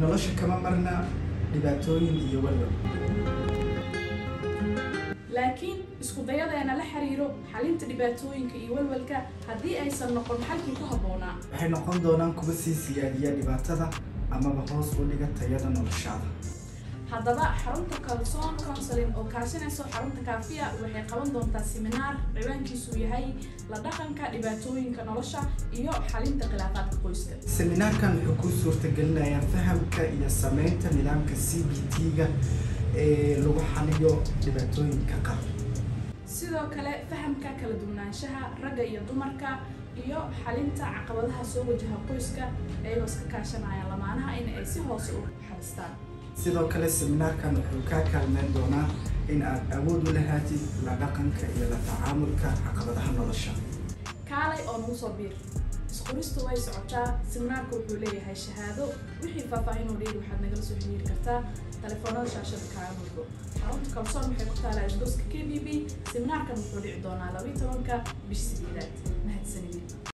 nolosha kama marna dhibaatooyin iyo walwal laakiin isku dayadeena la xiriiro xalinta dhibaatooyinka iyo walwalka haddii aysan noqon xalkii ku habboonaa waxay noqon doonaan kuwa sii siyaadiya dhibaatada amaba hoos u dhiga tayada noloshaada haddaba xarunta kalsoon counseling oo kaashanayso xarunta kaafiya waxay qaban doontaa siminaar ciwaankiisu yahay la dhaqanka dhibaatooyinka nolosha iyo xalinta khilaafaadka qoyska seminaarkan wuxuu kuu suurtagelinayaa fahamka iyo sameynta nidaamka c b t-ga ee lagu xaliyo dhibaatooyinka qaar sidoo kale fahamka kala duwanaanshaha ragga iyo dumarka iyo xalinta caqabadaha soo wajaha qoyska iyagoo iska kaashanaya lamaanaha in ay si hoose u xalistaan sidoo kale seminaarkan wuxuu kaa kaalmeyn doonaa in aad awood u lahaatid la dhaqanka iyo la tacaamulka caqabadaha nolosha kaalay oo nagu soo biir isqoristu way socotaa seminaarku wuxuu leeyahay shahaado wixii faahfaahin oo dheeri waxaad nagala soo xiriiri kartaa telefoonada shaashada kaaga mudgo xarunta kalsoon waxay ku taalaa isgoska k b b seminaarkan wuxuu dhici doonaa labiyi tobanka bish sideedaad mahadsanidin